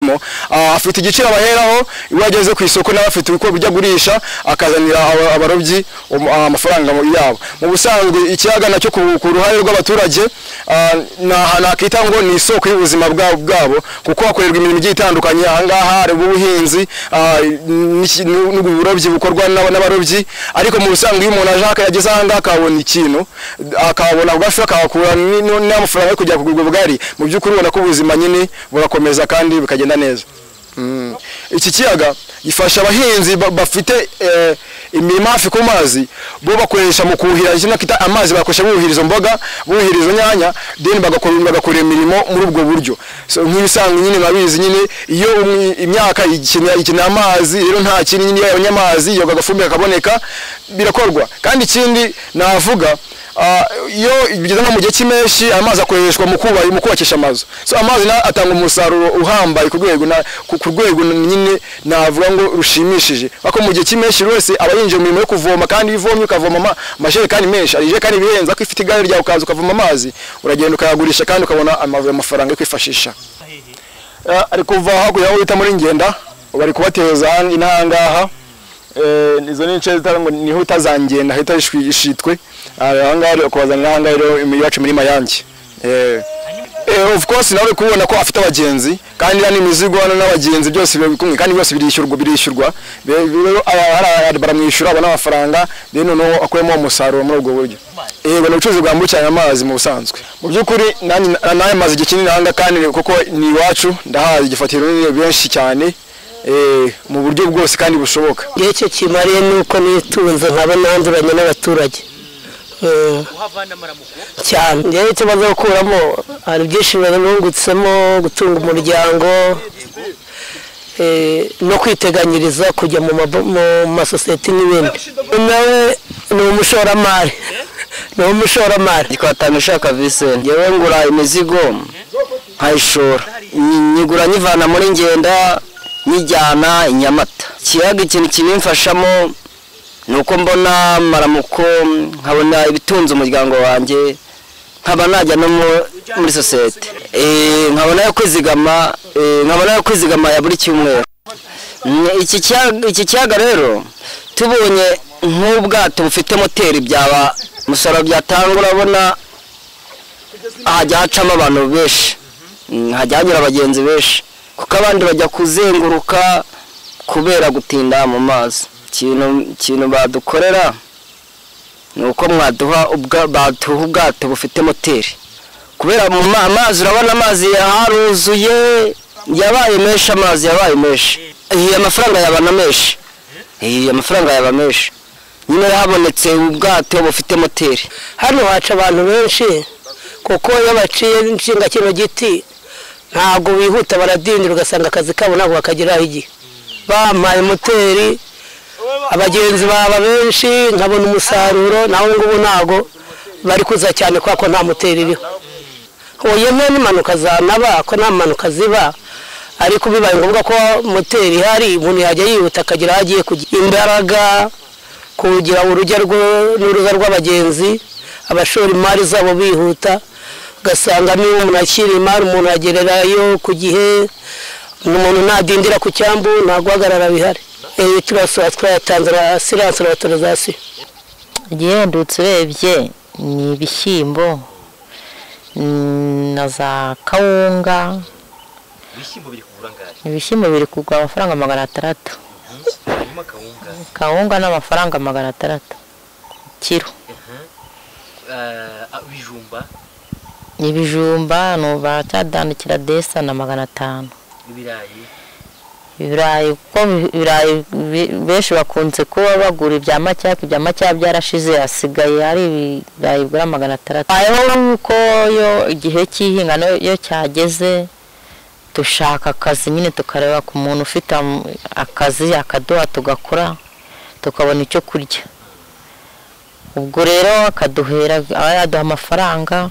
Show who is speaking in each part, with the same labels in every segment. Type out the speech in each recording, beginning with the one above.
Speaker 1: akoramo afite igiciro abaheraho iyo ageze ku isoko nawe afite uko bijya agurisha akazanira aba- abarobyi um- amafaranga mu- yabo mu busanzwe ikiyaga nacyo ku ku ruhare rw'abaturage ah, ni ahantu hakita ngo ni isoko y'ubuzima bwa- bwabo kuko hakorerwa imirimo igiye itandukanye ahangaha hari ubuhinzi ah, n'iki- n'u- n'uburobyi bukorwa n'aba- n'abarobyi ariko mu busanzwe iyo umuntu aje aha- yageze ahangaha akabona ikintu akabona ako gafi akahakura ni- ni- n'amafaranga yo kujya kugura ubugari mu by'ukuri ubona ko ubuzima nyine burakomeza kandi bukagenda neza Mm. iki kiyaga gifasha abahinzi ba- bafite eh, imirima hafi ku mazi bo bakoresha mu kuhira ikintu kita amazi bakoresha buhiriza mboga buhiriza nyanya then bagakora bagakora imirimo muri ubwo buryo so nk'ibisanzwe nyine murabizi nyine iyo umwi- imyaka ikenera ikenera amazi rero nta kintu nyine iyo yabonye amazi yoga agafumbire akaboneka birakorwa kandi ikindi navuga ah, iyo bigeze nko mu gihe cy'impeshyi amazi akoreshwa mu kubaka mu kubakisha amazu so amazi na atanga umusaruro uhambaye ku rwego na- ku ku rwego nyine navuga ngo rushimishije ariko mu gihe cy'impeshyi buri wese aba yinjiye mu mirimo yo kuvoma kandi iyo uvomye ukavoma ama- amajerekani menshi hari ijerekani ibihenze ariko ifite igare ryawe ukaza ukavoma amazi uragenda ukayagurisha kandi ukabona ama- amafaranga yo kwifashisha Eh, ari kuva hakurya aho bita muri ngenda bari kubateza hano- ino aha ngaha Eh, izo ni ince zitari ngo niho utazangenda hita ishwi- ishitwe aha ngaha rero kubazanira aha ngaha rero imi- iwacu muri mayange Eh. Eh, of course nawe uri kubona ko afite abagenzi kandi hano imizigo hano n'abagenzi byose biri kumwe kandi byose birishyurwa birishyurwa Be- rero aya- hari aba- baramwishyura abona amafaranga rero noneho akuyemo umusaruro muri ubwo buryo yego ni ubucuruzi bwambukiranya amazi mu busanzwe mu by'ukuri nanjye- na- nawe maze igihe kinini ahanga kandi kuko ni iwacu ndahazi igifatiro runini benshi cyane eh, mu buryo bwose kandi bushoboka
Speaker 2: igihe cyo kimariye ni uko nitunze nkaba nanduranye n'abaturage Mm, cyane njyewe icyo maze gukuramo hari byinshi nungutsemo gutunga umuryango eh, no kwiteganyiriza kujya mu mabo- mu masosiyete n'ibindi nawe ni umushoramari ni umushoramari
Speaker 3: twatanisha kavise njyewe ngura imizigo nkayishora Nyi- nyigura nyivana muri ngenda nyijyana i nyamata ikiyaga ikintu kibimfashamo ni uko mbona amaramuko nkabona ibitunze umuryango wanjye nkaba najya no mu- muri sosiyete Eh, nkabona yo kwizigama eh, nkabona yo kwizigama ya buri cyumweru Mm, iki kiyaga- iki kiyaga rero tubonye nk'ubwato bufite moteri byaba umusaruro byatanga urabona hajya hacamo abantu benshi Mm, hajya hanyura abagenzi benshi kuko abandi bajya kuzenguruka kubera gutinda mu mazi ikintu ikintu badukorera ni uko mwaduha ubwa- baduha ubwato bufite moteri kubera mu ma- amazi urabona amazi yaruzuye yabaye menshi amazi yabaye menshi Eh, amafaranga yabana menshi Eh, amafaranga yaba menshi nyine habonetse ubwato bufite moteri
Speaker 2: hano haca abantu benshi kuko iyo baciye inshinga kino giti ntabwo bihuta baradindira ugasanga akazi kabo ntabwo bakageraho igihe bampaye moteri abagenzi baba benshi nkabona umusaruro naho ubu ngubu ntabwo bari kuza cyane kubera ko nta moteri iriho hoye mwe n'impanuka zanaba ko nta mpanuka ziba ariko bibaye ngombwa ko moteri ihari umuntu yajya yihuta akagera aho agiye kugira imbaraga kugira urujya rwo- n'uruza rw'abagenzi abashora imari zabo bihuta ugasanga niba umuntu akira imari umuntu agererayo ku gihe umuntu ntadindira ku cyambu nta guhagarara bihari eee turasura twayatanze asiranse na autorisation
Speaker 4: ugendutse urebye ni ibishyimbo mm, na za kawunga ibishyimbo biri kugura amafaranga magana atandatu kawunga n'amafaranga magana atandatu kiro
Speaker 3: ibijumba
Speaker 4: ibijumba ni baracyadandikira desa na magana atanu
Speaker 3: ibirayi
Speaker 4: ibirayi kuko ibirayi bi- benshi bakunze kuba bagura ibya macya ariko ibya macya byarashize hasigaye hari ibirayi bigura magana atandatu habayeho yuko yo igihe cy'ihinga no- iyo cyageze dushaka akazi nyine tukareba ku muntu ufite am- akazi akaduha tugakora tukabona icyo kurya ubwo rero akaduhera aba yaduha amafaranga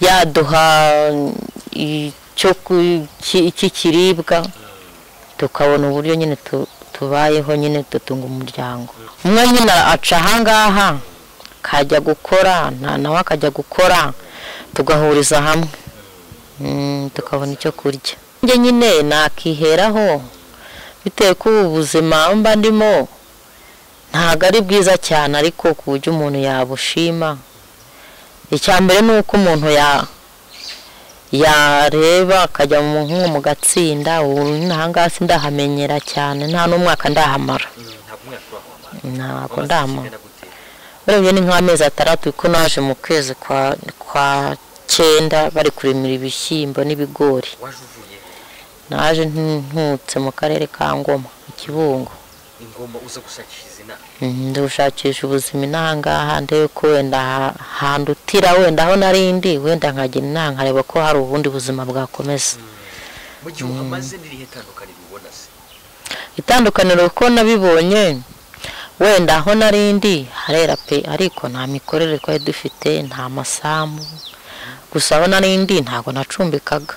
Speaker 4: yaduha icyo ku- iki- iki kiribwa tukabona uburyo nyine tu- tubayeho nyine dutunga umuryango umwe nyine aca ahangaha akajya gukora nta nawe akajya gukora tugahuriza hamwe Mm, tukabona icyo kurya njye nyine nakiheraho bitewe ko ubu buzima mba ndimo ntabwo ari bwiza cyane ariko ku buryo umuntu yabushima icya mbere ni uko umuntu ya- yareba akajya mu nko mu gatsinda ubu ntahangaha ndahamenyera cyane nta n'umwaka ndahamara
Speaker 5: ntabwo umwaka ubaho Wamaze
Speaker 4: ntabwo
Speaker 5: kugenda
Speaker 4: ndahamara
Speaker 5: gute?
Speaker 4: urebye ni nk'amezi atandatu kuko naje mu kwezi kwa kwa cyenda bari kurimira ibishyimbo n'ibigori
Speaker 5: waje uvuye he?
Speaker 4: naje ntutse mu karere ka ngoma mu kibungo
Speaker 5: ingoma uza gushakisha izina
Speaker 4: Mm, ndushakisha ubuzima inaha ngaha ndebe ko wenda ha- handutira wenda aho nari ndi wenda nkagira inaha nkareba ko hari ubundi buzima bwakomeza
Speaker 5: mu gihe uhamaze n'irihe tandukaniro ubona se
Speaker 4: itandukaniro kuko nabibonye wenda aho nari ndi harera pe ariko nta mikorere twari dufite nta masambu gusa aho nari ndi ntabwo nacumbikaga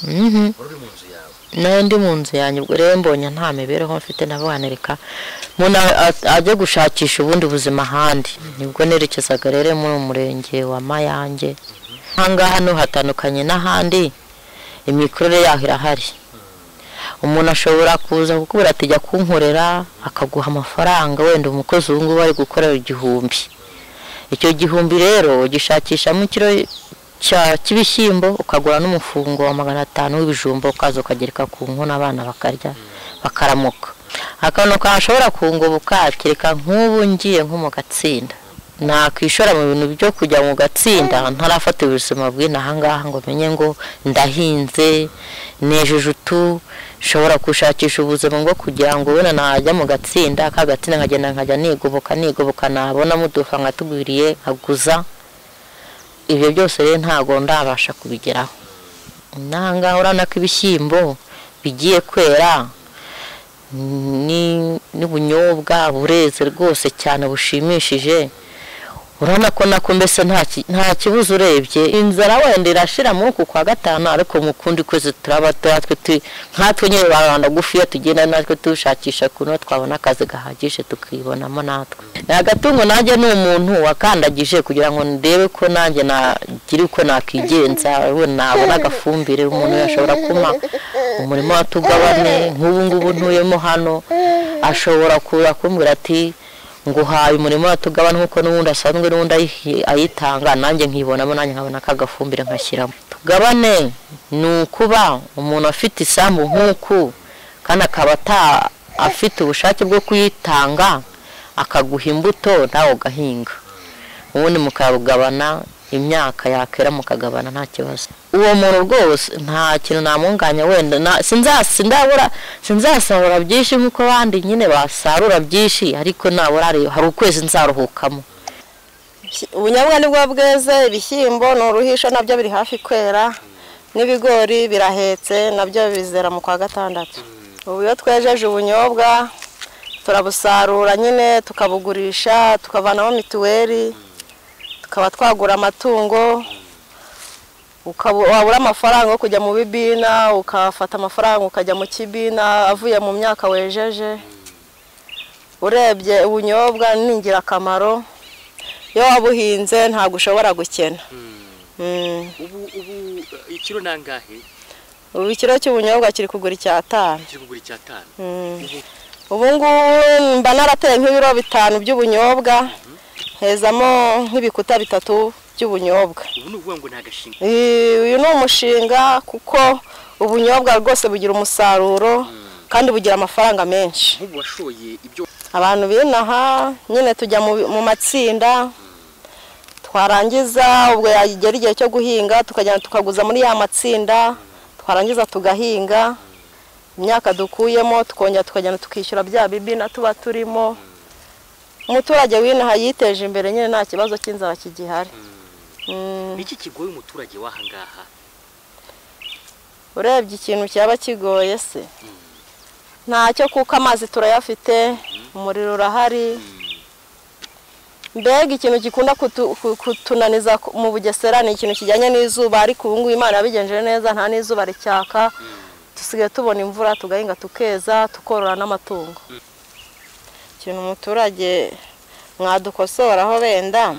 Speaker 4: Mhm.
Speaker 5: wari uri mu nzu yawe
Speaker 4: nayo ndi mu nzu yanjye ubwo rero mbonye nta mibereho mfite nabanirika umuntu a- a- ajya gushakisha ubundi buzima ahandi nibwo nerekezaga rero muri uwo murenge wa mayange ahangaha hano hatandukanye n'ahandi imikorere yaho irahari umuntu ashobora kuza kukubwira ati jya kunkorera akaguha amafaranga wenda umukozi ubu ngubu ari gukorera igihumbi icyo gihumbi rero ugishakishamo ikiro cya- cy'ibishyimbo ukagura n'umufungo wa magana atanu w'ibijumba ukaza ukagereka ku nkono abana bakarya bakaramuka akantu kashobora kungoboka kereka nk'ubu ngiye nko mu gatsinda nakwishora mu bintu byo kujya mu gatsinda ntarafata ubuzima bw'inahangaha ngo menye ngo ndahinze nejeje utu nshobora gushakisha ubuzima bwo kugira ngo wenda najya mu gatsinda ka gatsinda nkagenda nkajya nigoboka nigoboka nabona mudufa nkatugwiriye nkaguza ibyo byose rero ntabwo ndabasha kubigeraho nangahe urabona ko ibishyimbo bigiye kwera ni- n'ubunyobwa bureze rwose cyane bushimishije urabona ko nako mbese nta ki- nta kibazo urebye inzara wenda irashira muri uku kwa gatanu ariko mu kundi kwezi turaba turatwe tu- nkatwe nyine ba rubanda gufiya tugenda natwe dushakisha kuno twabona akazi gahagije tukibonamo natwe ni agatungo nanjye ni umuntu wakandagije kugira ngo ndebe ko nanjye nagira uko nakigenza we nabona agafumbire umuntu yashobora kumpa umurimo wa tugabane nk'ubu ngubu ntuyemo hano ashobora kuza kumbwira ati nguhaye umurimo wa tugabane nk'uko n'ubundi asanzwe n'ubundi ayihi- ayitanga nanjye nkibonamo nanjye nkabona akagafumbire nkashyiramo tugabane ni ukuba umuntu afite isambu nk'uku kandi akaba ata afite ubushake bwo kuyitanga akaguha imbuto nawe ugahinga ubundi mukagabana imyaka yakera mukagabana nta kibazo uwo muntu rwose nta kintu namunganya wenda na- sinza- sindabura sinzasarura byinshi nk'uko abandi nyine basarura byinshi ariko nabura hari- hari ukwezi nzaruhukamo
Speaker 6: ubunyobwa nibwo bweze ibishyimbo ni uruhisho nabyo biri hafi kwera n'ibigori birahetse nabyo bizera mu kwa gatandatu ubu iyo twejeje ubunyobwa turabusarura nyine tukabugurisha tukavanamo mituweli tukaba twagura amatungo ukaba wabura amafaranga yo kujya mu bibina ukafata amafaranga ukajya mu kibina avuye mu myaka wejeje urebye ubunyobwa ni ingirakamaro iyo wabuhinze ntabwo ushobora gukena Mm.
Speaker 5: ubu ubu eh, ikiro nangahe
Speaker 6: ubu ikiro cy'ubunyobwa kiri kugura icyatanu
Speaker 5: kiri kugura icyatanu
Speaker 6: ubu ngubu mba narateye nk'ibiro bitanu by'ubunyobwa hezamo nk'ibikuta bitatu by'ubunyobwa
Speaker 5: ubu ni ukuvuga ngo ni agashinga
Speaker 6: Iyi- uyu ni umushinga kuko ubunyobwa rwose bugira umusaruro kandi bugira amafaranga menshi
Speaker 5: nk'ubu washoye ibyo
Speaker 6: abantu binaha nyine tujya mu- mu matsinda twarangiza ubwo yagera igihe cyo guhinga tukajyana tukaguza muri ya matsinda twarangiza tugahinga imyaka dukuyemo tukongera tukajyana tukishyura bya bibina tuba turimo umuturage winaha yiteje imbere nyine nta kibazo cy'inzara kigihari Mm.
Speaker 5: ni iki kigoye umuturage w'ahangaha
Speaker 6: urebye ikintu cyaba kigoye se ntacyo kuko amazi turayafite umuriro urahari mbega ikintu gikunda kutu- ku- kutunaniza ku- mu bugesera ni ikintu kijyanye n'izuba ariko ubu ngubu imana yabigenjeje neza nta n'izuba ricyaka dusigaye tubona imvura tugahinga tukeza tukorora n'amatungo ikintu umuturage mwadukosoraho wenda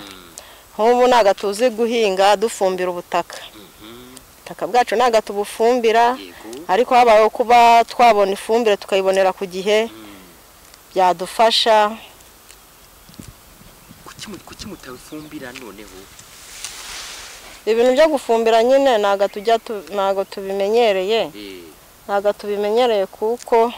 Speaker 6: nk'ubu ntabwo tuzi guhinga dufumbira ubutaka ubutaka bwacu ntabwo tubufumbira
Speaker 5: yego
Speaker 6: ariko habayeho kuba twabona ifumbire tukayibonera ku gihe byadufasha
Speaker 5: Kuki mu- kuki mutabifumbira noneho
Speaker 6: ibintu byo gufumbira nyine ntabwo tujya tu- ntabwo tubimenyereye
Speaker 5: Eh,
Speaker 6: ntabwo tubimenyereye kuko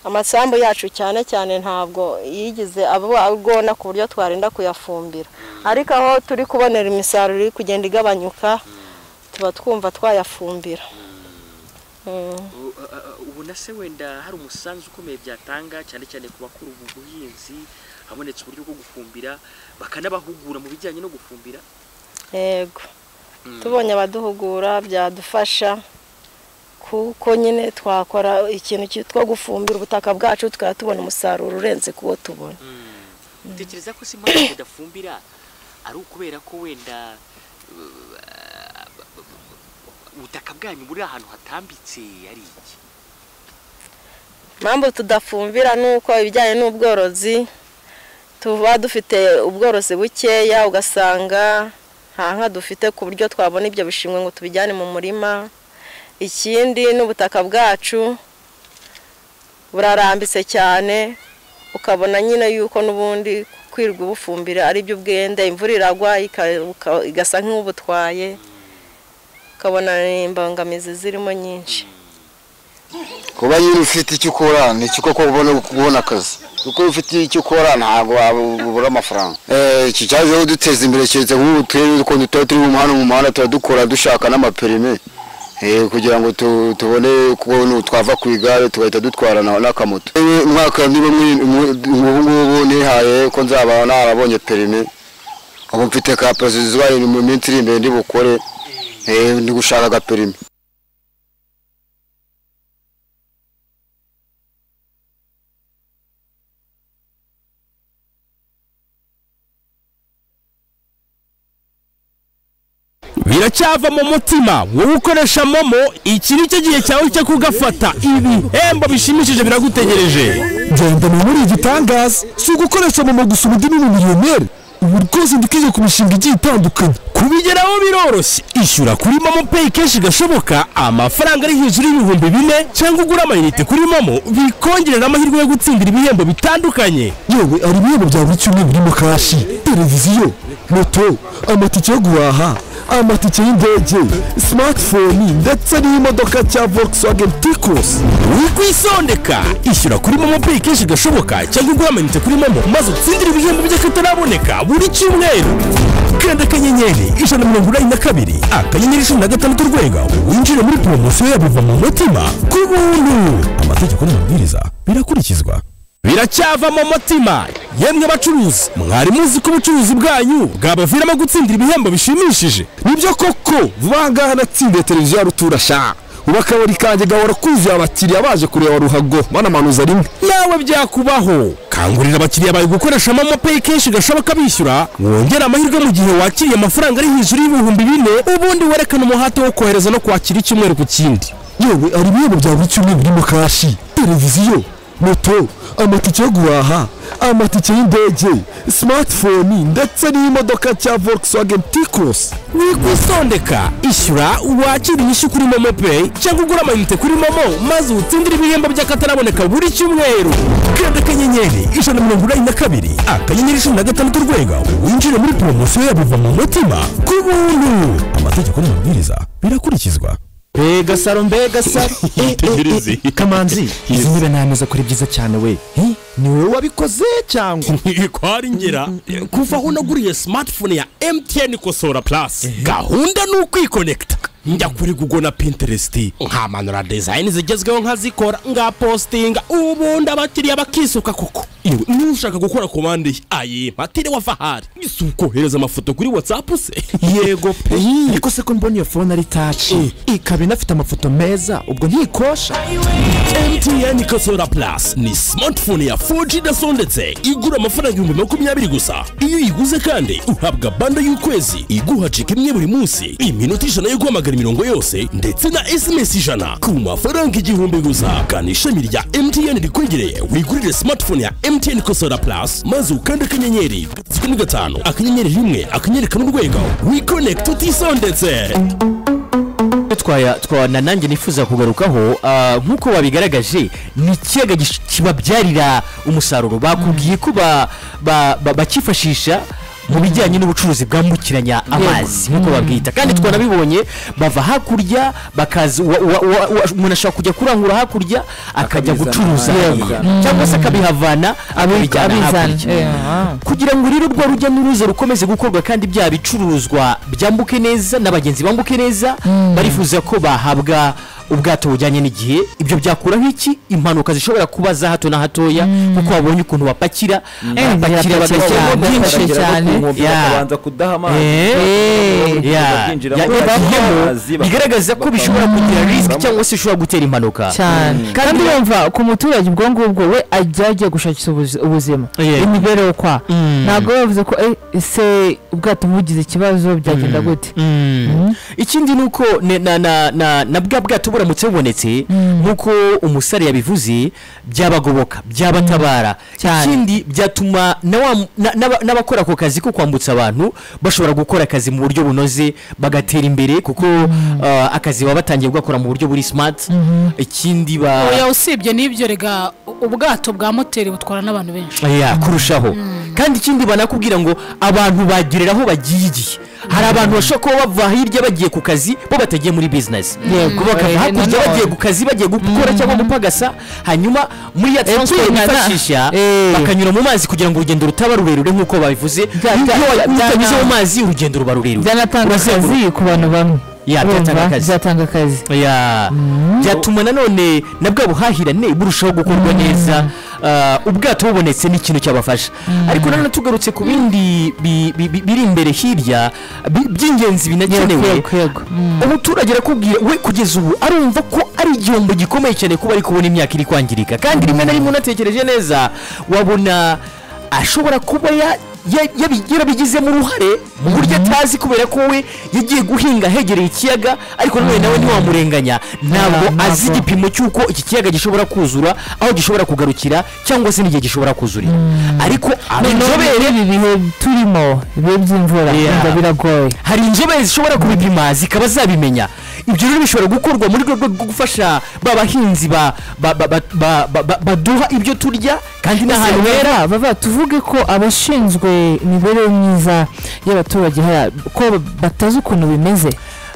Speaker 6: amasambu yacu cyane cyane ntabwo yigize aba agona ku buryo twarinda kuyafumbira ariko aho turi kubonera imisaruro iri kugenda igabanyuka tuba twumva twayafumbira Mm.
Speaker 5: u- a- a- a- ubu na se wenda hari umusanzu ukomeye byatanga cyane cyane ku bakora ubu buhinzi habonetse uburyo bwo gufumbira bakanabahugura mu bijyanye no gufumbira
Speaker 6: yego
Speaker 5: Mm.
Speaker 6: tubonye abaduhugura byadufasha kuko nyine twakora ikintu ki- two gufumbira ubutaka bwacu tukaba tubona umusaruro urenze kuwo tubona
Speaker 5: utekereza ko si impamvu mudafumbira ari ukubera ko wenda uh, ubutaka bwanyu buri ahantu hatambitse ari iki
Speaker 6: impamvu tudafumbira ni uko ibijyanye n'ubworozi tuba dufite ubworozi bukeya ugasanga nta nka dufite ku buryo twabona ibyo bishingwe ngo tubijyane mu murima ikindi n'ubutaka bwacu burarambitse cyane ukabona nyine yuko n'ubundi kwirwa ubufumbira ari byo ubwenda imvura iragwa ika- uka- igasa nk'ubutwaye ukabona ni imbangamizi zirimo nyinshi
Speaker 7: kuba nyine ufite icyo ukora ni cyo koko ubona kubona akazi kuko iyo ufite icyo ukora ntabwo waba- ubura amafaranga Eh, iki cyaje kuduteza imbere keretse nk'ubu turere ukuntu tuba turi mu muhanda mu muhanda tuba dukora dushaka n'amaperime Eh, kugira ngo tu- tubone kubona twava ku igare tugahita dutwara na- n'akamoto Yewe umwaka niba mwi- mwi- ubu ngubu nihaye ko nzaba narabonye perime ubu mfite ka perezida mu minsi iri imbere ndi bukore Eh, ndi gushaka agaperime
Speaker 8: biracyava mu mutima wowe ukoresha momo iki ni cyo gihe cyawe cyo kugafata ibihembo bishimishije biragutegereje
Speaker 9: genda nawe ni igitangaza si ugukoresha momo gusa ubu ndi n'umumiliyoneri ubu rwose ndikize ku mishinga igiye itandukanye
Speaker 8: kubigeraho biroroshye ishyura kuri momo peyi kenshi gashoboka amafaranga ari hejuru y'ibihumbi bine cyangwa ugura amayinite kuri momo bikongerera amahirwe yo gutsindira ibihembo bitandukanye
Speaker 9: yewe hari ibihembo bya buri cyumweru birimo kashi televiziyo moto amatike yo guhaha amatike y'indege simatifoni ndetse n'imodoka cya volkswagen tikosi
Speaker 8: wikwisondeka ishyura kuri momo peyi kenshi gashoboka cyangwa ugura amayinite kuri momo maze utsindire ibihembo by'akataraboneka buri cyumweru kanda akanyenyeri ijana na mirongo inani na kabiri akanyenyeri cumi na gatandatu urwego winjire muri poromosiyo ya biva mu mutima ku buntu amategeko n'amabwiriza birakurikizwa biracyava mu mutima yemwe bacuruzi mwari muzi ko ubucuruzi bwanyu bwabaviramo gutsindira ibihembo bishimishije
Speaker 9: nibyo koko vuba aha ngaha natsindiye televiziyo ya rutura sha ubu akabari kanjye gahora kuzuye abakiriya baje kureba ruhago banamanuza rimwe
Speaker 8: nawe byakubaho kangurira abakiriya bawe gukoresha momo peyi kenshi gashoboka bishyura wongera amahirwe mu gihe wakiriye amafaranga ari hejuru y'ibihumbi bine ubundi werekana umuhate wo kohereza no kwakira icyumweru ku kindi
Speaker 9: yewe hari ibihembo bya buri cyumweru birimo kashi televiziyo moto amatike yo guhaha amatike y'indege simatifoni ndetse n'imodoka cya volkswagen tikosi
Speaker 8: wikwisondeka ishyura wakira inyishyu kuri momo peyi cyangwa ugura amayinite kuri momo maze utsindire ibihembo by'akataraboneka buri cyumweru kanda akanyenyeri ijana na mirongo inani na kabiri akanyenyeri cumi na gatandatu urwego winjire muri poromosiyo ya biva mu mutima ku buntu amategeko n'amabwiriza birakurikizwa
Speaker 10: mbega saro mbega saro
Speaker 8: Tegereze.
Speaker 10: Eh, eh, eh, kamanzi izi ntebe ni ameza kuri byiza cyane we Eh, ni wowe wabikoze cyangwa
Speaker 8: kwari ngera kuva aho naguriye smartphone ya mtn kosora plus gahunda ni ukwikonekita njya kuri google na pinterest nkamanura design zigezweho nkazikora ngapostinga ubundi abakiriya bakisuka koko yewe nushaka gukora komande ye aye matiriwe ava ahari ese ukohereza amafoto kuri whatsapp se yego pe
Speaker 10: Eh, ariko se ko mbona iyo fone ari taci ikaba inafite amafoto meza ubwo ntikosha
Speaker 8: mtn kasora plus ni smartphone ya 4g dasondetse igura amafaranga ibihumbi makumyabiri gusa iyo uyiguze kandi uhabwa banda y'ukwezi iguha cika imwe buri munsi iminota ijana yo guhamagara imirongo yose ndetse na sms ijana ku mafaranga igihumbi gusa gana ishami rya mtn rikwegereye wigurire smartphone ya mtn kasora plus maze ukande akanyenyeri gatatu ni gatanu akanyenyeri rimwe akanyenyeri kamwe urwego wikonekita utisondetse
Speaker 11: twaya twa na nanjye nifuza kugarukaho ah, nk'uko wabigaragaje ni ikiyaga gish- kibabyarira umusaruro bakubwiye ko ba- ba- ba- bakifashisha mu bijyanye n'ubucuruzi bwambukiranya amazi nk'uko babwita kandi twanabibonye bava hakurya bakaza wa- wa- wa- wa- umuntu ashobora kujya kurangura hakurya akajya
Speaker 12: Akabizana.
Speaker 11: gucuruza
Speaker 12: Yego.
Speaker 11: hariya. cyangwa se akabihavana akabijyana hakurya kugira ngo rero rwa rujya n'uruza rukomeze gukorwa kandi bya bicuruzwa byambuke neza n'abagenzi bambuke neza barifuza ko bahabwa ubwato bujyanye n'igihe ibyo byakuraho iki impanuka zishobora kuba za hato na hatoya kuko babonye ukuntu bapakira bapakira
Speaker 12: birapakira
Speaker 11: bagashyiramo
Speaker 12: cyane,
Speaker 11: byinshi
Speaker 12: bapakira no ku
Speaker 11: cyane
Speaker 12: nkombe
Speaker 11: Ya.
Speaker 12: bakabanza kudaha amazi.
Speaker 11: Eh,
Speaker 12: Bakabona ubuzima
Speaker 11: ya.
Speaker 12: bwinjiramo,
Speaker 11: Ya-
Speaker 12: bakabona
Speaker 11: bagiyemo,
Speaker 12: amazi, bakabona-
Speaker 11: bigaragaza ko bishobora kugira risiki cyangwa se bishobora gutera impanuka
Speaker 13: cyane
Speaker 11: Mm.
Speaker 13: kandi yumva ku muturage ubwo ngubwo we ajya agiye gushakisha ubuzi- ubuzima
Speaker 11: Yeah.
Speaker 13: imibereho kwa ntabwo yavuze ko "Eh, ese ubwato bugize ikibazo byagenda
Speaker 11: Mm.
Speaker 13: gute
Speaker 11: Mm. ikindi ni uko ne- na- na- na- na bwa bwato buramutse bubonetse nk'uko umusare yabivuze byabagoboka byabatabara ikindi byatuma na wa mu- na- n'aba- n'abakora ako kazi ko kwambutsa abantu bashobora gukora akazi mu buryo bunoze bagatera imbere kuko ah, akazi baba batangiye gukora mu buryo buri simati ikindi ba
Speaker 14: oya usibye n'ibyo rega ubwato bwa moteri butwara n'abantu benshi
Speaker 11: ya kurushaho kandi ikindi banakubwira ngo abantu bagerera aho bagiye igihe hari abantu bashobora kuba bava hirya bagiye ku kazi bo batagiye muri bizinesi
Speaker 13: Yego,
Speaker 11: bakava
Speaker 13: eh,
Speaker 11: hakurya
Speaker 13: nanone.
Speaker 11: bagiye ku kazi bagiye gukora cyangwa gupagasa hanyuma muri ya
Speaker 13: Eh,
Speaker 11: taransiporo
Speaker 13: kwinana.
Speaker 11: bifashisha
Speaker 13: Eh.
Speaker 11: bakanyura mu mazi kugira ngo urugendo rutaba rurerure nk'uko babivuze iyo wa- utanyuze mu mazi urugendo ruba rurerure
Speaker 13: byanatanga
Speaker 11: Urazenguruka.
Speaker 13: akazi ku bantu bamwe
Speaker 11: Ya,
Speaker 13: Urumva?
Speaker 11: byatanga akazi.
Speaker 13: byatanga akazi
Speaker 11: ya byatuma nanone na bwa buhahirane burushaho gukorwa neza Ah, ubwato bubonetse ni ikintu cyabafasha ariko nanone tugarutse ku bindi bi- bi- bi- biri imbere hirya bi- by'ingenzi binakenewe umuturage arakubwira we kugeza ubu arumva ko ari igihombo gikomeye cyane kuba ari kubona imyaka iri kwangirika kandi rimwe na rimwe unatekereje neza wabona ashobora kuba ya- ya- yabi- yarabigizemo uruhare mu buryo atazi kubera ko we yagiye guhinga ahegereye ikiyaga ariko nanone nawe ntiwamurenganya ntabwo azi igipimo cy'uko iki kiyaga gishobora kuzura aho gishobora kugarukira cyangwa se n'igihe gishobora kuzurira ariko inzobere
Speaker 13: ibi bihe turimo ibihe by'imvura
Speaker 11: Yeah.
Speaker 13: wumva biragoye
Speaker 11: hari inzobere zishobora kubipima zikaba zabimenya ibyo rero bishobora gukorwa muri rwego rwo gufasha ba bahinzi ba- ba- ba- ba- ba- ba- ba- baduha ibyo turya kandi n'ahantu hera
Speaker 13: bava bava tuvuge ko abashinzwe imibereho myiza y'abaturage hariya ko batazi ukuntu bimeze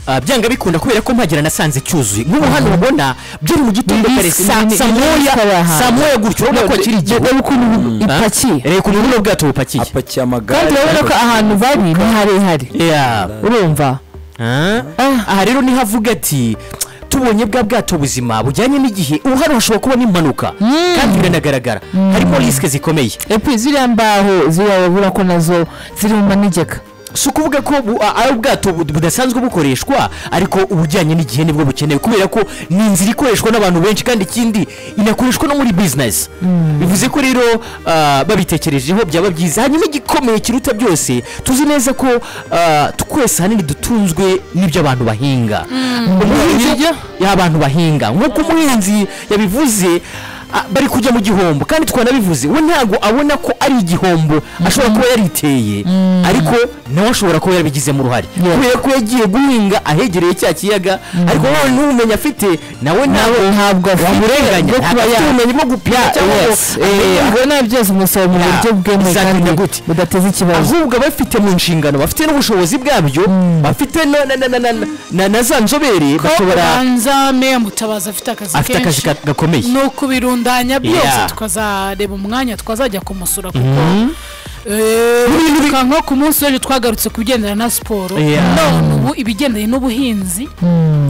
Speaker 11: Ah, byanga bikunda kubera ko mpagera nasanze cyuzuye nk'ubu hano ubona byari mu gitondo
Speaker 13: Biri
Speaker 11: kare
Speaker 13: sa-
Speaker 11: saa
Speaker 13: biri
Speaker 11: moya
Speaker 13: kare aha.
Speaker 11: saa moya gutyo urabona ko akiri igihe
Speaker 13: Reba ukuntu bu-
Speaker 11: Ah?
Speaker 13: ipakiye.
Speaker 11: reba ukuntu buno bwato bupakiye apakiye amagare
Speaker 13: kandi urabona ko ahantu bari ni harehare urumva
Speaker 11: aha rero niho avuga ati tubonye bwa bwato buzima bujyanye n'igihe ubu hano hashobora kuba n'impanuka kandi biranagaragara harimo risike zikomeye
Speaker 13: epi ziriya mbaho ziriya babura ko nazo ziri mu manegeka
Speaker 11: si ukuvuga ko bu- a- ari ubwato bu- budasanzwe bukoreshwa ariko ubujyanye n'igihe nibwo bukenewe kubera ko ni inzira ikoreshwa n'abantu benshi kandi ikindi inakoreshwa no muri bizinesi bivuze ko rero ah, babitekerejeho byaba byiza hanyuma igikomeye kiruta byose tuzi neza ko ah, twese ahanini dutunzwe n'ibyo abantu bahinga umuhinzi y'abantu bahinga nk'uko umuhinzi yabivuze ah, bari kujya mu gihombo kandi twanabivuze we ntabwo abona ko ari igihombo ashobora kuba yariteye ariko nawe ashobora kuba yarabigizemo uruhare kubera ko yagiye guhinga ahegereye cya kiyaga ariko wowe n'ubumenyi afite nawe ntabwo
Speaker 13: ntabwo
Speaker 11: wamurenganya
Speaker 13: bwo kuba
Speaker 11: ntabwo afite
Speaker 13: ya-
Speaker 11: ubumenyi bwo gupima
Speaker 13: Ya,
Speaker 11: cyangwa ngo
Speaker 13: yes. Eh,
Speaker 11: amenye
Speaker 13: ubwo nta byose umusaba mu
Speaker 11: Ya,
Speaker 13: buryo bwemewe kandi budateza ikibazo
Speaker 11: ahubwo abafite mu nshingano bafite n'ubushobozi bwabyo bafite na- na- na- na- na- na- na za nzobere
Speaker 14: ko
Speaker 11: bashobora
Speaker 14: ubanza meya mutabazi afite akazi
Speaker 11: afite
Speaker 14: kenshi
Speaker 11: akazi ka- gakomeye
Speaker 14: ni ukubirundanya byose
Speaker 11: Yeah.
Speaker 14: tukazareba umwanya twazajya kumusura kuko
Speaker 11: Mhm.
Speaker 14: Eh, tuka nko ku munsi w'ejo twagarutse ku bigendana na siporo
Speaker 11: Yeah.
Speaker 14: none ubu ibigendanye n'ubuhinzi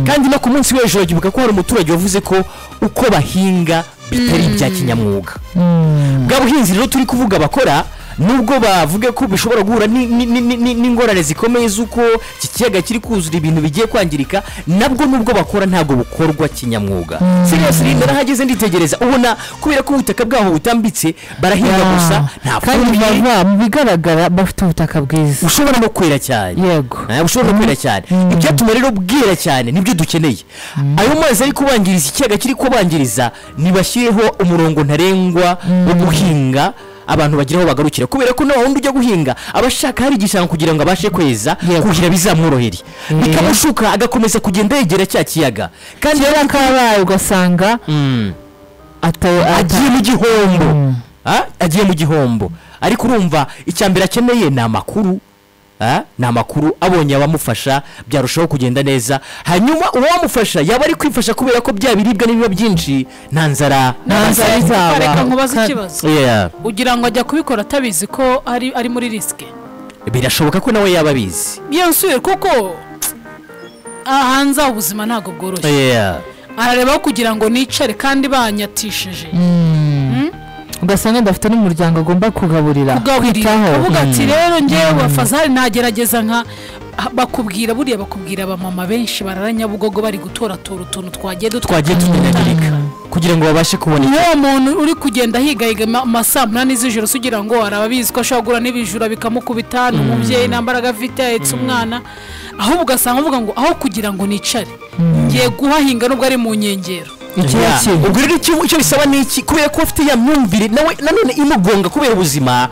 Speaker 11: kandi no ku munsi w'ejo uragibuka ko hari umuturage wavuze ko uko bahinga bitari ibya kinyamwuga bwa buhinzi rero turi kuvuga bakora nubwo bavuga ko bishobora guhura ni- ni- ni- ni- ni- n'ingorane zikomeye z'uko iki kiyaga kiri kuzura ibintu bigiye kwangirika nabwo nubwo bakora ntabwo bukorwa kinyamwuga
Speaker 12: Mm.
Speaker 11: seriyasi rinda nahageze nditegereza ubona kubera ko ubutaka bwaho butambitse barahinga
Speaker 13: Ya.
Speaker 11: gusa nta
Speaker 13: kandi
Speaker 11: fumbire
Speaker 13: bava mu bigaragara bafite ubutaka bwiza
Speaker 11: ushobora no kwera cyane
Speaker 13: yego
Speaker 11: ushobora no kwera cyane ibyatuma rero bwera cyane nibyo dukeneye ayo mazi ari kubangiriza ikiyaga kiri kubangiriza ntibashyireho umurongo ntarengwa wo guhinga abantu bagira aho bagarukira kubera ko nawe wundi ujya guhinga aba ashaka hari igishanga kugira ngo abashe kweza kugira bizamworohere bikamushuka agakomeza kugenda yegera cya kiyaga kandi
Speaker 13: kera kabaye ugasanga
Speaker 11: agiye mu gihombo Ah, agiye mu gihombo ariko urumva icya mbere akeneye ni amakuru Ah, ni amakuru abonye abamufasha byarushaho kugenda neza hanyuma uwamufasha yaba ari kwifasha kubera ko bya biribwa n'ibiba byinshi nta nzara
Speaker 14: Nta nzara izaba. Reka nkubaze ikibazo.
Speaker 11: Yeah.
Speaker 14: ugira ngo ajya kubikora atabizi ko ari ari muri risike
Speaker 11: birashoboka ko nawe yaba abizi
Speaker 14: yewe kuko aha hanze aho ubuzima ntabwo bworoshye
Speaker 11: Yeah.
Speaker 14: ararebaho kugira ngo nicare kandi banyatishije
Speaker 13: ugasanga adafite n'umuryango agomba kugaburira
Speaker 14: kugaburira avuga ati
Speaker 13: Mm.
Speaker 14: rero ngewe
Speaker 13: Mm.
Speaker 14: wafazari nagerageza nka bakubwira buriya bakubwira abamama benshi bararanyabugogo bari gutoratora utuntu twagiye
Speaker 11: twagiye tunyanyagirika kugira ngo babashe kubona icyo-
Speaker 14: uwo muntu uri kugenda higahiga ma- ma saa munani z'ijoro se ugira ngo araba abizi ko ashobora guhura n'ibijura bikamukubita ni umubyeyi nta mbaraga afite ahetse umwana ahubwo ugasanga uvuga ngo aho kugira ngo nicare ngiye guhahinga nubwo ari mu nkengero
Speaker 11: Yeah. ubwo rero icyo icyo bisaba ni iki kubera ko afite ya myumvire nawe nanone imugonga kubera ubuzima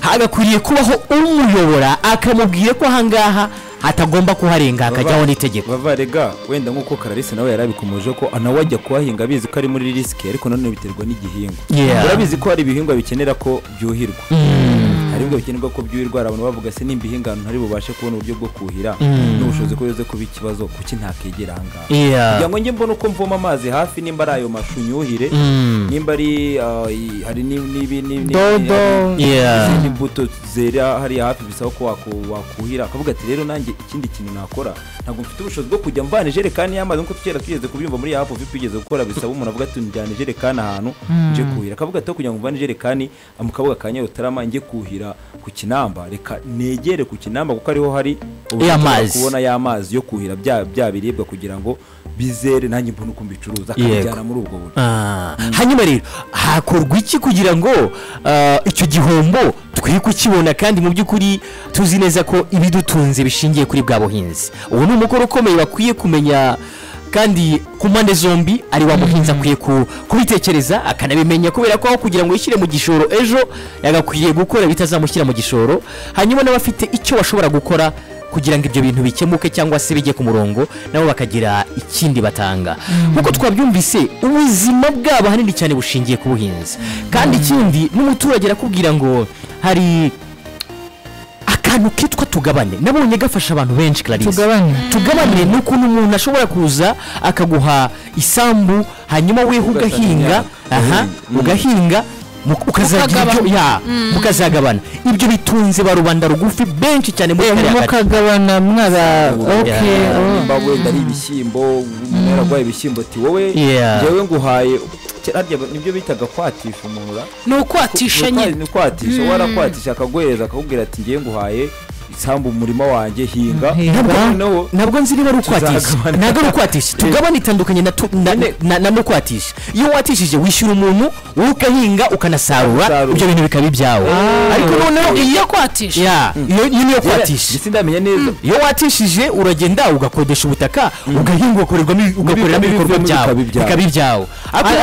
Speaker 11: hagakwiriye kubaho umuyobora akamubwira ko ahangaha atagomba kuharenga hakajyaho n'itegeko
Speaker 12: bavarega wenda nk'uko kararisi nawe yari abikomeje ko nawe ajya kuhahinga abizi ko ari muri risike ariko nanone biterwa n'igihingwa
Speaker 11: Yeah.
Speaker 12: urabizi ko hari ibihingwa bikenera ko byuhirwa hari ibihingwa bikenerwa ko byuhirwa hari abantu bavuga se nimba ihinga ahantu ntari bubashe kubona uburyo bwo kuhira
Speaker 11: Mm.
Speaker 12: n'ubushobozi ko bize kuba ikibazo kuki ntakegera ahangaha
Speaker 11: Yeah.
Speaker 12: kugira ngo njye mbone uko mvoma amazi hafi nimba ari ayo mashu nyuhire
Speaker 11: Mm.
Speaker 12: nimba ari ah, i- hari n'ibi- n'ibi- n'ibi-
Speaker 11: Dodo.
Speaker 12: hari
Speaker 11: Yeah.
Speaker 12: izindi imbuto zera hariya hafi bisaba ko waku- wakuhira akavuga ati rero nanjye ikindi kintu nakora ntabwo mfite ubushobozi bwo kujya mvana ijerekani y'amazi nk'uko tukera twigeze kubyumva muri hafi ofi twigeze gukora bisaba umuntu avuga ati njyana ijerekani ahantu
Speaker 11: Mm.
Speaker 12: nje kuhira akavuga ati aho kugira ngo mvane ijerekani mu kabuga ka nyarutarama njye kuhira ku kinamba reka negere ku kinamba kuko ariho hari uburyo
Speaker 11: Ya
Speaker 12: nshobora
Speaker 11: mazi.
Speaker 12: kubona ya mazi yo kuhira bya bya biribwa kugira ngo bizere nanjye mbone uko mbicuruza akabijyana muri ubwo buryo
Speaker 11: Ah, hanyuma rero hakorwa iki kugira ngo ah, icyo gihombo twe kukibona kandi mu by'ukuri tuzi neza ko ibidutunze bishingiye kuri bwa buhinzi ubu ni umukoro ukomeye bakwiye kumenya kandi ku mpande zombi ari wa muhinzi akwiye ku- kubitekereza akanabimenya kubera ko aho kugira ngo yishyire mu gishoro ejo yagakwiriye gukora bitazamushyira mu gishoro hanyuma n'abafite icyo bashobora gukora kugira ngo ibyo bintu bikemuke cyangwa se bijye ku murongo nabo bakagira ikindi batanga nk'uko twabyumvise ubuzima bwabo ahanini cyane bushingiye ku buhinzi kandi ikindi n'umuturage arakubwira ngo hari akantu kitwa tugabane nabonye gafasha abantu benshi clarisse
Speaker 13: Tugabane.
Speaker 11: tugabane ni ukuntu umuntu ashobora kuza akaguha isambu hanyuma weho
Speaker 12: Ugasana
Speaker 11: ugahinga aha ugahinga mu- ukazagira ibyo
Speaker 13: Ukagabana.
Speaker 11: ya
Speaker 13: Mm.
Speaker 11: mukazagabana ibyo bitunze ba rubanda rugufi benshi cyane muri kariya gace
Speaker 13: mukagabana mwaba okay, oh.
Speaker 12: nimba wenda ari ibishyimbo mwaragwaye ibishyimbo ati wowe
Speaker 11: Yeah.
Speaker 12: njyewe nguhaye harya nibyo bitaga kwatisha umuntu ra
Speaker 14: ni ukwatisha
Speaker 12: Ni ukwa-
Speaker 14: nyine
Speaker 12: ni ukwatisha
Speaker 14: Mm.
Speaker 12: warakwatisha akaguhereza akakubwira ati njyewe nguhaye isambu mu murima wanjye hinga
Speaker 11: Ntabwo- nabwo nzi niba ari ukwatisha
Speaker 12: Tuzagabana.
Speaker 11: ntabwo ari ukwatisha tugabane itandukanye na tu- na- na- na n'ukwatisha iyo watishije wishyura umuntu wowe ugahinga ukanasarura ibyo bintu bikaba ibyawe ariko noneho
Speaker 14: iyi
Speaker 11: iyo
Speaker 14: yo kwatisha
Speaker 11: Ya, iyo iyo niyo kwatisha
Speaker 12: sindamenya neza
Speaker 11: iyo watishije uragenda ugakodesha ubutaka ugahinga ugakorerwamo ugakoreramo
Speaker 12: N'ibivamo
Speaker 11: ibikorwa byawe
Speaker 12: bikaba ibyawe.
Speaker 11: bikaba ibyawe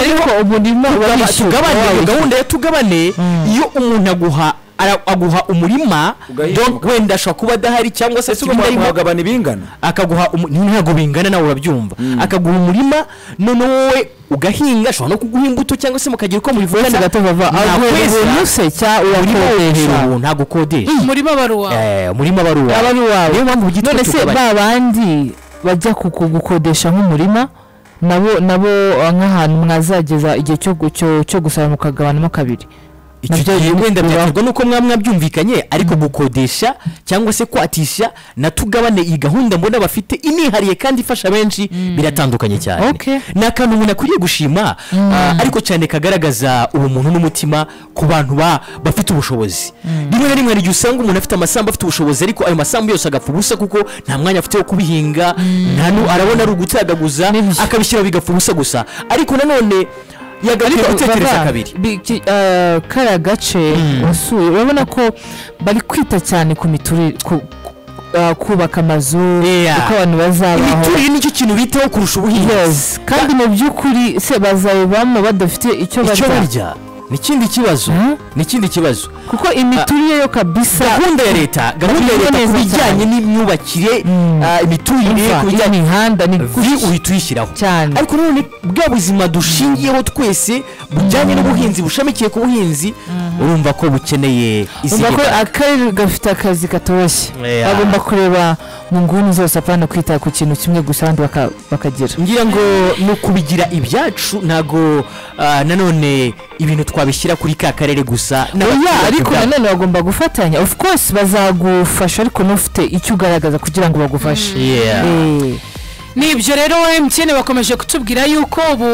Speaker 13: Ariko umurima
Speaker 11: tugaba-
Speaker 13: warishyuwe,
Speaker 11: tugabane iyo
Speaker 13: warishyuwe.
Speaker 11: gahunda ya tugabane iyo umuntu aguha ara- aguha umurima donc wenda ashobora kuba adahari cyangwa se
Speaker 12: ugomba kuwugabana ibingana
Speaker 11: akaguha umu- ntabwo bingana nawe urabyumva akaguha umurima none wowe ugahinga ashobora no kuguha imbuto cyangwa se mukagira uko mubivugana
Speaker 13: Kwezi gatovava, aguha ubuntu se cyangwa urakodesha?
Speaker 11: ntabwo ukodesha
Speaker 14: umurima baruwa
Speaker 11: Eh, umurima baruwa
Speaker 13: aba ari uwawe
Speaker 11: niyo mpamvu byitwa
Speaker 13: none se
Speaker 11: tugabane.
Speaker 13: ba bandi bajya kugukodesha nk'umurima nabo nabo ah, nk'ahantu mwazageza igihe cyo gu- cyo- cyo gusaba mukagabanamo kabiri
Speaker 11: icyo gihe wenda byaterwa n'uko mwaba mwabyumvikanye ariko gukodesha cyangwa se kwatisha na tugabane iyi gahunda mbona bafite inihariye kandi ifasha benshi biratandukanye cyane ni akantu umuntu akwiriye gushima ah, ariko cyane kagaragaza ubumuntu n'umutima ku bantu ba- bafite ubushobozi rimwe na rimwe hari igihe usanga umuntu afite amasambu afite ubushobozi ariko ayo masambu yose agapfa ubusa kuko nta mwanya afite wo kubihinga nta nu- arabona ari ugutagaguza akabishyira bigapfa ubusa gusa ariko nanone yagakwiye gutekereza kabiri
Speaker 13: kariya gace wasuye urabona ko bari kwita cyane ku miturire ku- ku- ah, kubaka amazu uko abantu bazabaho
Speaker 11: imiturire nicyo kintu bitaho kurusha ubuhinzi
Speaker 13: kandi mu by'ukuri se bazayibamo badafite icyo
Speaker 11: Icyo
Speaker 13: barya
Speaker 11: barya. ni ikindi kibazo ni ikindi kibazo
Speaker 13: kuko imiturire yo kabisa
Speaker 11: gahunda ya leta gahunda ya leta ku bijyanye n'imyubakire ah, imiturire
Speaker 13: Imva,
Speaker 11: ku bijyanye
Speaker 13: imihanda ni
Speaker 11: vi uhita uyishyiraho cyane ariko none bwa buzima dushingiyeho twese bujyanye n'ubuhinzi bushamikiye ku buhinzi urumva ko bukeneye
Speaker 13: umva ko
Speaker 11: izigira
Speaker 13: akarere gafite akazi katoroshye
Speaker 11: Yeah.
Speaker 13: bagomba kureba mu nguni zose apana kwita ku kintu kimwe gusa abandi baka- bakagira
Speaker 11: ngira ngo ni ukubigira ibyacu ntabwo ah, nanone ibintu twabishyira kuri ka karere gusa
Speaker 13: oya
Speaker 11: n'abaturage
Speaker 13: ariko
Speaker 11: ubwabo.
Speaker 13: nanone bagomba gufatanya of course bazagufasha ariko n'ufite icyo ugaragaza kugira ngo bagufashe
Speaker 11: Yeah.
Speaker 13: Eh.
Speaker 14: ni ibyo rero emutiyene bakomeje kutubwira yuko ubu